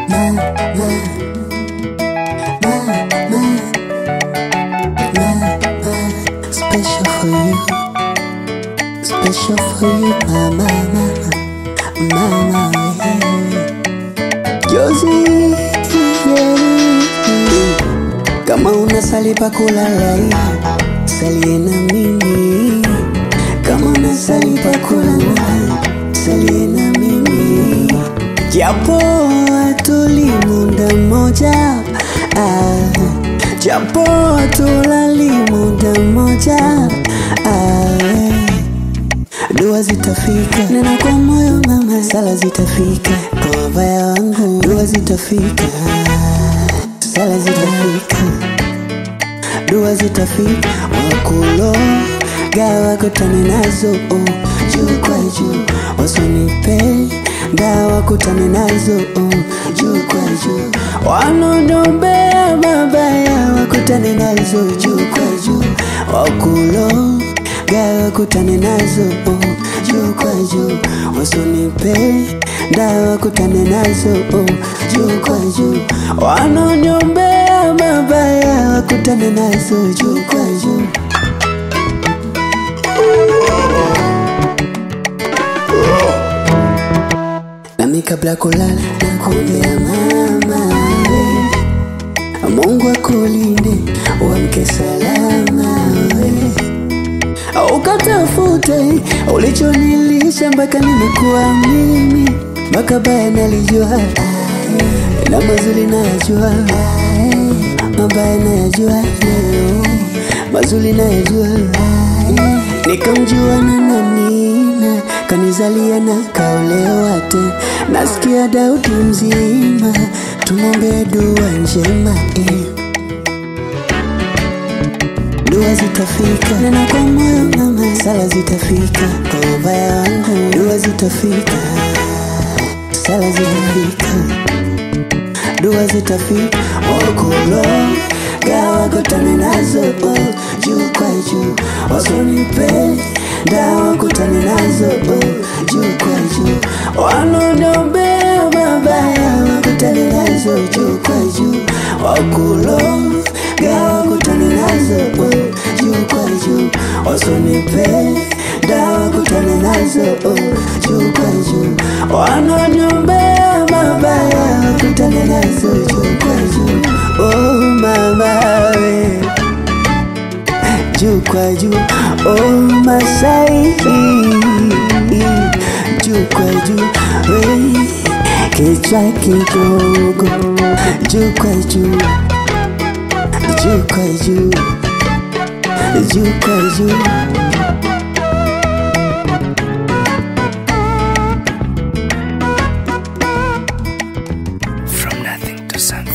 Special for you, special for you, mama, mama, mama, yeah. Josie, yeah. Kama unasali pa kulala, salie na mimi. Kama unasali pa kulala, salie na mimi. Japo hatuli muda mmoja, ah. Japo hatulali muda mmoja, ah. Dua zitafika, nena kwa moyo mama, sala zitafika kwa wabaya wangu, dua zitafika, sala zitafika, dua zitafika, wakulo gawa kutane nazo oh, juu kwa juu, wasonipe dawa kutane nazo oh, juu kwa juu, wanodombea mabaya wakutane nazo juu kwa juu, wakulo gawa kutane nazo oh, juu kwa juu, wasonipe dawa kutane nazo oh, juu kwa juu, wanonyombea mabaya wakutane nazo juu kwa juu. Nami kabla kulala nakuombea mama we. Mungu akulinde uamke salama we. Ukatafute ulichonilisha mpaka nimekuwa mimi, mpaka baya nalijua na mazuri nayajua, mabaya nayajua leo, mazuri nayajua nikamjua na nanina kanizalia na kaolewa tena, nasikia Daudi mzima, tumwombee dua njema eh. Dua zitafika, nena kwa moyo mama, sala zitafika kwa ubaya wangu, dua zitafika, sala zitafika, dua zitafika, wakulo gawa kutane nazo oh, juu kwa juu, wasonipe dawa kutane nazo oh, juu kwa juu, wanodombea mabaya wakutane nazo juu kwa juu, wakulo gawa kutane nazo oh, juu kwa juu, wasonipe dawa kutane nazo oh, juu kwa juu, wanodombea mabaya wakutane nazo juu kwa juu, oh mama we juu kwa juu, oh Masai, juu kwa juu, we kichwa kidogo, juu kwa juu, juu kwa juu, juu kwa juu. From nothing to something.